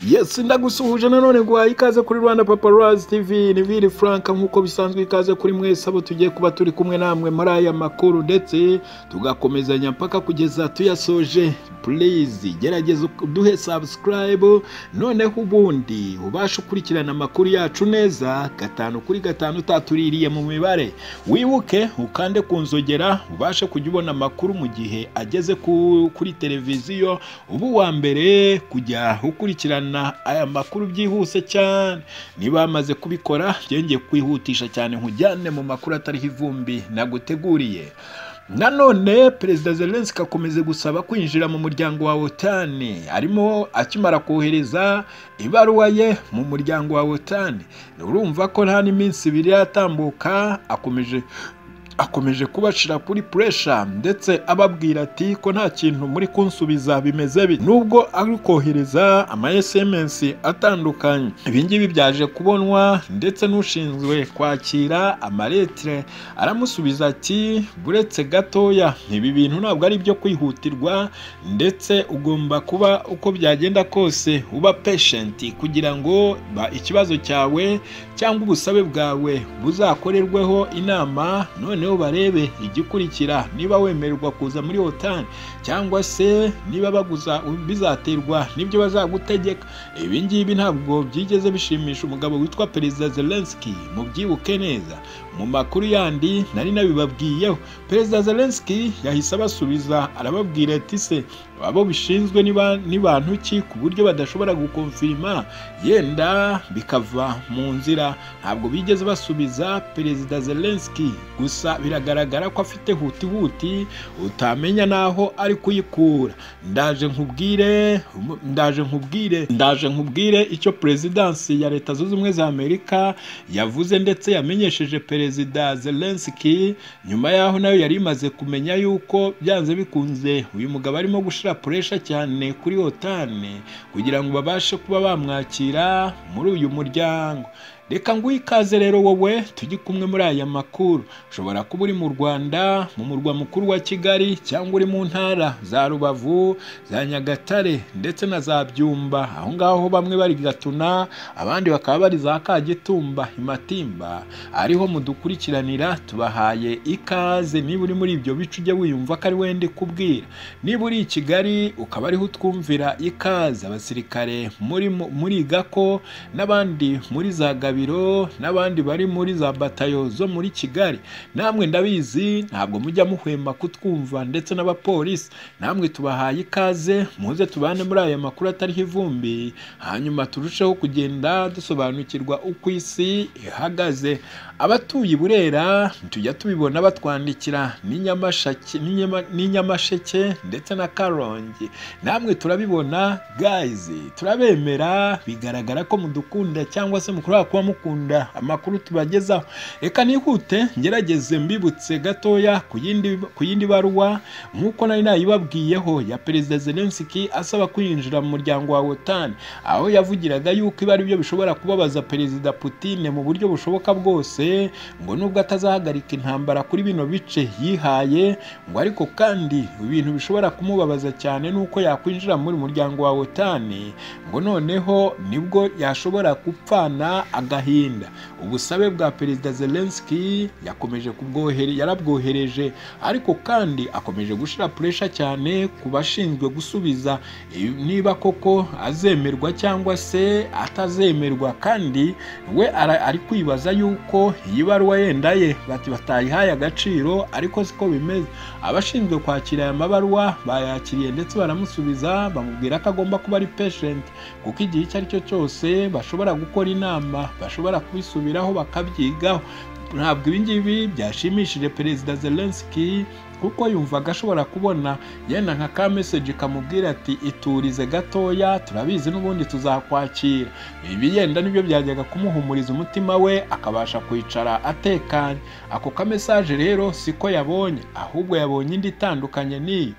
yesi ndagusuhuje nanone guhaye ikaze kuri rwanda paparazi tv ni biri frank nk'uko bisanzwe ikaze kuri mwese abo tugiye kuba turi kumwe namwe muri aya makuru ndetse tugakomezanya mpaka kugeza tuyasoje purizi gerageza duhe sabusikarayibu noneho ubundi ubashe ukurikirana amakuru yacu neza gatanu kuri gatanu utatuririye mu mibare wibuke ukande ku nzogera ubashe kujya ubona amakuru mu gihe ageze kuri televiziyo uba uwa mbere kujya ukurikirana aya makuru byihuse cyane niba bamaze kubikora byongeye kwihutisha cyane nkujyane mu makuru atariho ivumbi naguteguriye nanone perezida zelenski akomeza gusaba kwinjira mu muryango wa otani arimo akimara kohereza ibaruwa ye mu muryango wa otani urumva ko nta n'iminsi ibiri yatambuka akomeje akomeje kubashira kuri puresha ndetse ababwira ati ko nta kintu muri kunsubiza bimeze bi nubwo ari kohereza ama SMS atandukanye ibingibi byaje kubonwa ndetse n'ushinzwe kwakira amaletire aramusubiza ati buretse gatoya ibi bintu ntabwo ari byo kwihutirwa ndetse ugomba kuba uko byagenda kose uba patient kugira ngo ikibazo cyawe cyangwa ubusabe bwawe buzakorerweho inama none barebe igikurikira niba wemererwa kuza muri otani cyangwa se niba baguza bizaterwa n'ibyo bazagutegeka ibi ngibi ntabwo byigeze bishimisha umugabo witwa perezida zelenski mubyibuke neza mu makuru yandi nari nabibabwiyeho perezida zelenski yahise abasubiza arababwira ati se abo bishinzwe ni bantu ki ku buryo badashobora gukonfirima yenda bikava mu nzira ntabwo bigeze basubiza perezida zelenski gusa biragaragara ko afite hutihuti utamenya n'aho ari kuyikura ndaje nkubwire ndaje nkubwire ndaje nkubwire icyo perezidansi ya leta zunze ubumwe za amerika yavuze ndetse yamenyesheje perezida zelenski nyuma yaho nayo yari imaze kumenya yuko byanze bikunze uyu mugabo arimo gushyira puresha cyane kuri otani kugira ngo babashe kuba bamwakira muri uyu muryango reka nguhe ikaze rero wowe tujye kumwe muri aya makuru ushobora kuba uri mu rwanda mu murwa mukuru wa kigali cyangwa uri mu ntara za rubavu za nyagatare ndetse na za byumba aho ngaho bamwe bari gatuna abandi bakaba bari za kagitumba imatimba ariho mudukurikiranira tubahaye ikaze niba uri muri ibyo bice ujye wiyumva ko ari wende kubwira niba uri i kigali ukaba ariho utwumvira ikaze abasirikare muriga ko n'abandi muri za gabi biro n'abandi bari muri za batayo zo muri kigali namwe ndabizi ntabwo mujya muhwema kutwumva ndetse n'abapolisi namwe tubahaye ikaze muze tubane muri aya makuru atariho ivumbi hanyuma turusheho kugenda dusobanukirwa uko isi ihagaze abatuye burera tujya tubibona batwandikira n'inyamasheke ndetse na karongi namwe turabibona gayizi turabemera bigaragara ko mudukunda cyangwa se mukurura kuba mukunda amakuru tubagezaho reka nihute ngerageze mbibutse gatoya ku yindi baruwa nk'uko nari nayibabwiyeho ya perezida zelenski asaba kwinjira mu muryango wa otani aho yavugiraga yuko ibi ari byo bishobora kubabaza perezida putine mu buryo bushoboka bwose ngo nubwo atazahagarika intambara kuri bino bice yihaye ngo ariko kandi ibintu bishobora kumubabaza cyane nuko yakwinjira muri muryango wa otani ngo noneho nibwo yashobora gupfana agahinda ubusabe bwa perezida zelenski yakomeje yarabwohereje ariko kandi akomeje gushyira puresha cyane ku bashinzwe gusubiza niba koko azemerwa cyangwa se atazemerwa kandi we ari kwibaza yuko iyi baruwa yenda ye batayihaye agaciro ariko siko bimeze abashinzwe kwakira aya mabaruwa bayakiriye ndetse baramusubiza bamubwira ko agomba kuba ari peshenti kuko igihe icyo ari cyo cyose bashobora gukora inama bashobora kubisubiraho bakabyigaho ntabwo ibingibi byashimishije perezida zelenski kuko yumvaga ashobora kubona yenda nka ka meseji kamubwira ati iturize gatoya turabizi n'ubundi tuzakwakira ibi yenda nibyo byajyaga kumuhumuriza umutima we akabasha kwicara atekanye ako ka mesaje rero siko yabonye ahubwo yabonye indi itandukanye n'iyo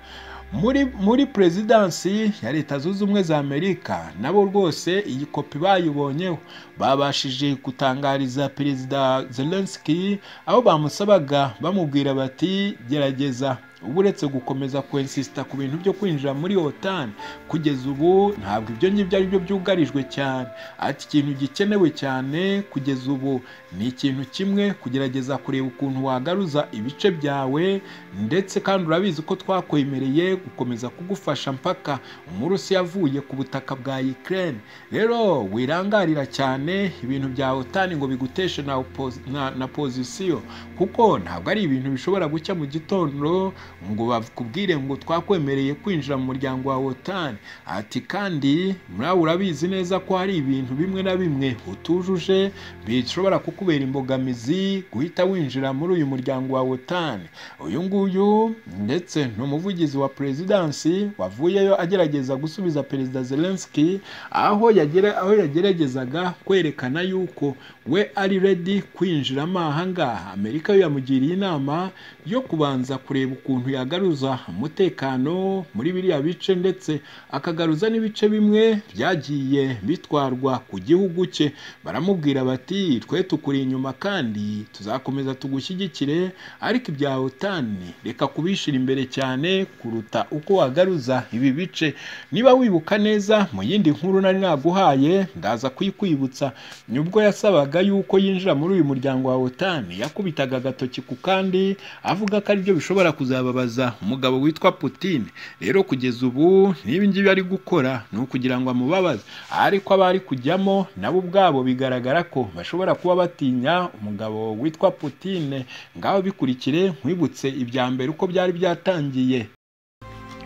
muri muri perezidansi ya leta zunze ubumwe za amerika nabo rwose iyi kopi bayibonyeho babashije gutangariza perezida zelenski aho bamusabaga bamubwira bati gerageza ubu uretse gukomeza kwensisita ku bintu byo kwinjira muri otani kugeza ubu ntabwo ibyo ngibyo ari byo byugarijwe cyane ati ikintu gikenewe cyane kugeza ubu ni ikintu kimwe kugerageza kureba ukuntu wagaruza ibice byawe ndetse kandi urabizi ko twakwemereye gukomeza kugufasha mpaka umurusi yavuye ku butaka bwa Ukraine rero wirangarira cyane ibintu bya otani ngo biguteshe na, opozi- na, na pozisiyo kuko ntabwo ari ibintu bishobora gucya mu gitondo ngo bakubwire ngo twakwemereye kwinjira mu muryango wa otani ati kandi nawe urabizi neza ko hari ibintu bimwe na bimwe utujuje bishobora kukubera imbogamizi guhita winjira muri uyu muryango wa otani uyu nguyu ndetse ni umuvugizi wa perezidansi wavuyeyo agerageza gusubiza perezida zelenski aho yagere aho yageragezaga kwerekana yuko we ari redi kwinjiramo ahangaha amerika yo yamugiriye inama yo kubanza kureba ukuntu yagaruza umutekano muri biriya bice ndetse akagaruza n'ibice bimwe byagiye bitwarwa ku gihugu cye baramubwira bati twe tukuri inyuma kandi tuzakomeza tugushyigikire ariko ibya otani reka kubishyira imbere cyane kuruta uko wagaruza ibi bice niba wibuka neza mu yindi nkuru nari naguhaye ndaza kuyikwibutsa nibwo yasabaga yuko yinjira muri uyu muryango wa otani yakubitaga agatoki ku kandi avuga ko aribyo bishobora kuzababaza umugabo witwa Putin rero kugeza ubu n'ibi ngibi ari gukora ni ukugira ngo amubabaze ariko abari kujyamo nabo ubwabo bigaragara ko bashobora kuba batinya umugabo witwa Putin ngaho bikurikire nkwibutse ibya mbere uko byari byatangiye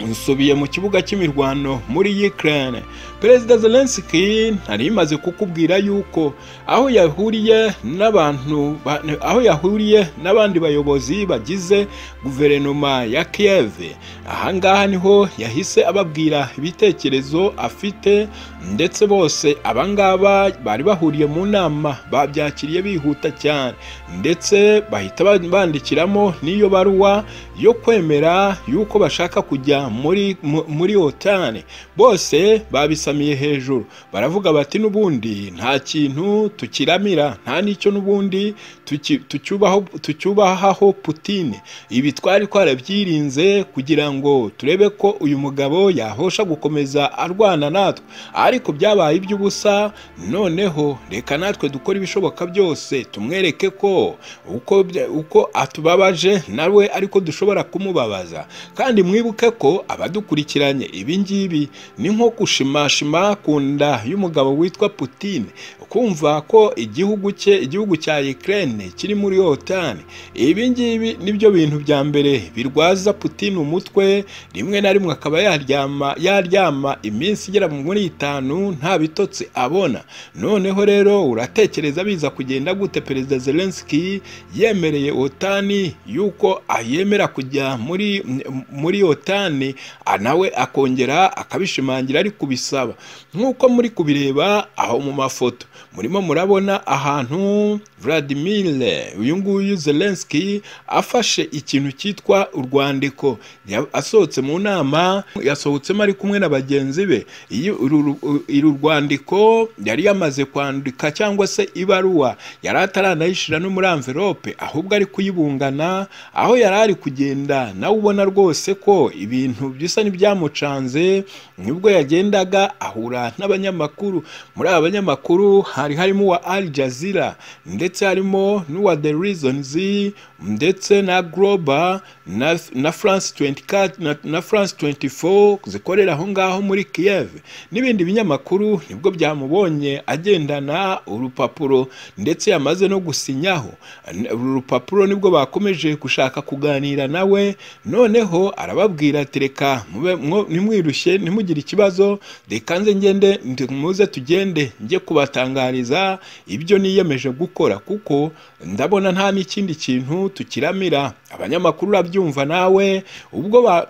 nsubiye mu kibuga cy'imirwano muri Ukraine perezida Zelensky nari imaze kukubwira yuko aho yahuriye n'abantu ba- aho yahuriye n'abandi bayobozi bagize guverinoma ya Kiev ahangaha niho yahise ababwira ibitekerezo afite ndetse bose abangaba bari bahuriye mu nama babyakiriye bihuta cyane ndetse bahita ba- bandikiramo n'iyo baruwa yo kwemera yuko bashaka kujya muri mu- muri otani bose babisamiye hejuru baravuga bati n'ubundi nta kintu tukiramira nta n'icyo n'ubundi tuki- tucyubaho- tucyubahaho putine ibi twari twarabyirinze kugira ngo turebe ko uyu mugabo yahosha gukomeza arwana natwe ariko byabaye iby'ubusa noneho reka natwe dukore ibishoboka byose tumwereke ko uko bya- uko atubabaje nawe ariko dushobora kumubabaza kandi mwibuke ko abadukurikiranye ibi ngibi ni nko gushimashima ku nda y'umugabo witwa Putin kumva ko igihugu cye igihugu cya Ukraine kiri muri OTAN ibi ngibi nibyo bintu bya mbere birwaza Putin umutwe rimwe na rimwe akaba yaryama yaryama iminsi igera muri itanu nta bitotsi abona noneho rero uratekereza biza kugenda gute perezida Zelensky yemereye otani yuko ayemera kujya muri m- muri otani ah, nawe akongera akabishimangira ari kubisaba nk'uko muri kubireba aho mu mafoto murimo murabona ahantu Vladimir uyu nguyu Zelensky afashe ikintu cyitwa urwandiko Ya- asohotse mu nama yasohotsemo ari kumwe na bagenzi be Iyo uru uru- uru rwandiko yari yamaze kwandika cyangwa se ibaruwa yari ataranayishyira no muri amverope ahubwo ari kuyibungana aho yari ari kugenda nawe ubona rwose ko ibintu bisa n'ibyamucanze nibwo yagendaga ahura n'abanyamakuru muri aba banyamakuru hari harimo uwa Al Jazeera ndetse harimo n'uwa The Reasons ndetse na Global na, na France 24 na, na France 24 zikorera aho ngaho muri Kiev n'ibindi binyamakuru nibwo byamubonye agendana urupapuro ndetse yamaze no gusinyaho uru rupapuro nibwo bakomeje gushaka kuganira nawe noneho arababwira ati reka mube- mwo- ntimwirushye ntimugire ikibazo reka nze ngende ndi- muze tugende njye kubatangariza ibyo niyemeje gukora kuko ndabona nta n'ikindi kintu tukiramira abanyamakuru urabyumva nawe ubwo ba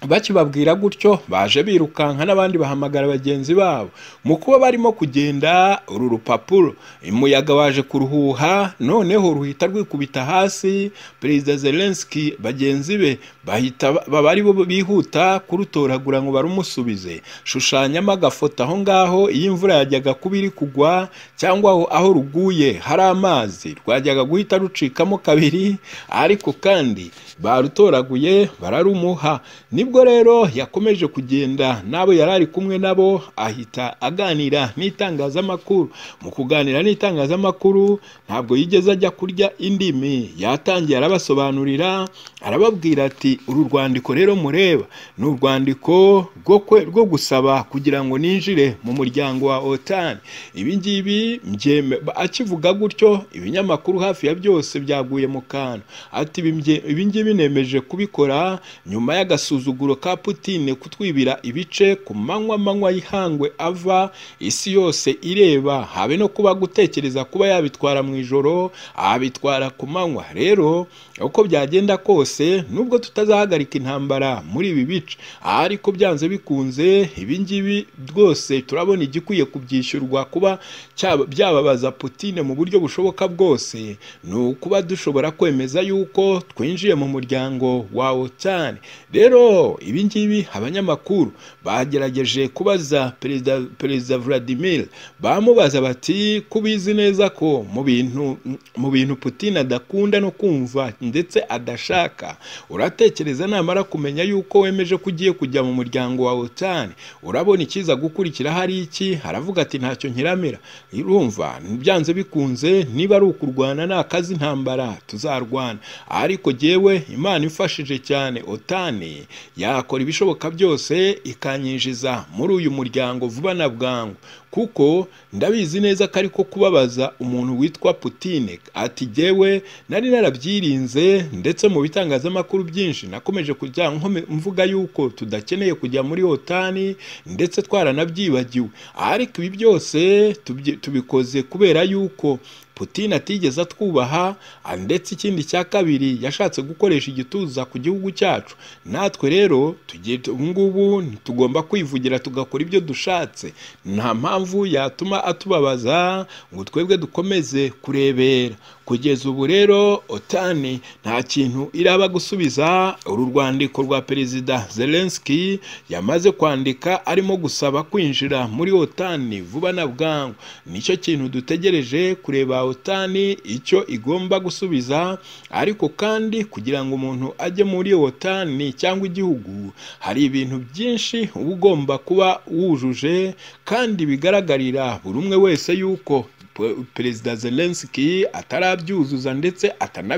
bakibabwira gutyo baje birukanka n'abandi bahamagara bagenzi babo mu kuba barimo kugenda uru rupapuro umuyaga waje kuruhuha noneho ruhita rwikubita hasi perezida zelenski bagenzi be bahita baba ari bo bihuta kurutoragura ngo barumusubize shushanyamo agafoto aho ngaho iyo imvura yajyaga kuba iri kugwa cyangwa aho aho ruguye hari amazi rwajyaga guhita rucikamo kabiri ariko kandi barutoraguye bararumuha nibwo rero yakomeje kugenda n'abo yari ari kumwe nabo ahita aganira n'itangazamakuru mu kuganira n'itangazamakuru ntabwo yigeze ajya kurya indimi yatangiye arabasobanurira arababwira ati uru rwandiko rero mureba ni urwandiko rwo kwe- rwo gusaba kugira ngo ninjire mu muryango wa otani ibi ngibi mbyeme- ba- akivuga gutyo ibinyamakuru hafi ya byose byaguye mu kantu ati "Ibi mbye- ibi ngibi nemeje kubikora nyuma y'agasuzuguro ka putine kutwibira ibice ku manywa manywa y'ihangwe ava isi yose ireba habe no kuba gutekereza kuba yabitwara mu ijoro abitwara ku manywa rero uko byagenda kose nubwo tutazahagarika intambara muri ibi bice ariko byanze bikunze ibi ngibi rwose turabona igikwiye kubyishyurwa kuba cyaba- byababaza putine mu buryo bushoboka bwose ni ukuba dushobora kwemeza yuko twinjiye mu muryango wa otani rero ibi ngibi abanyamakuru bagerageje kubaza perezida perezida vladimir bamubaza bati kubizi neza ko mu bintu mu bintu putine adakunda no kumva ndetse adashaka uratekereza namara kumenya yuko wemeje ko ugiye kujya mu muryango wa otani urabona ikiza gukurikira hari iki aravuga ati ntacyo nkiramira urumva byanze bikunze niba ari ukurwana ni akazi intambara tuzarwana ariko jyewe imana imfashije cyane otani yakora ibishoboka byose ikanyinjiza muri uyu muryango vuba na bwangu kuko ndabizi neza ko ariko kubabaza umuntu witwa putine ati jyewe nari narabyirinze ndetse mu bitangazamakuru byinshi nakomeje kujya nkome- mvuga yuko tudakeneye kujya muri otani ndetse twaranabyibagiwe ariko ibi byose tubyi- tubikoze kubera yuko Putin atigeze atwubaha ah, ndetse ikindi cya kabiri yashatse gukoresha igituza ku gihugu cyacu natwe rero tugiye ubu ngubu tugomba kwivugira tugakora ibyo dushatse nta mpamvu yatuma atubabaza ngo twebwe dukomeze kurebera kugeza ubu rero otani nta kintu iraba gusubiza uru rwandiko rwa perezida zelenski yamaze kwandika arimo gusaba kwinjira muri otani vuba na bwangu nicyo kintu dutegereje kureba otani icyo igomba gusubiza ariko kandi kugira ngo umuntu ajye muri otani cyangwa igihugu hari ibintu byinshi uba ugomba kuba wujuje kandi bigaragarira buri umwe wese yuko pe- perezida zelenski atarabyuzuza ndetse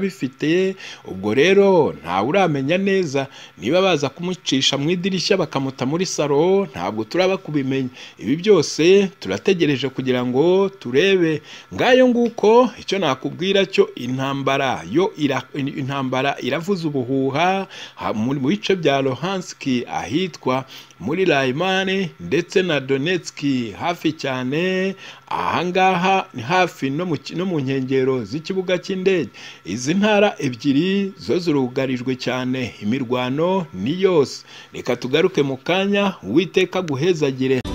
atanabifite ubwo rero ntawe uramenya neza niba baza kumucisha mu idirishya bakamuta muri salo ntabwo turaba kubimenya ibi byose turategereje kugira ngo turebe ngayo nguko icyo nakubwira cyo intambara yo ira, intambara iravuza ubuhuha ha- mu mu bice bya lohanski ahitwa muri Raimane ndetse na Donetski hafi cyane ahangaha ni hafi no mu ki- no mu nkengero z'ikibuga cy'indege izi ntara ebyiri zo zirugarijwe cyane imirwano ni yose reka tugaruke mu kanya uwiteka aguhezagire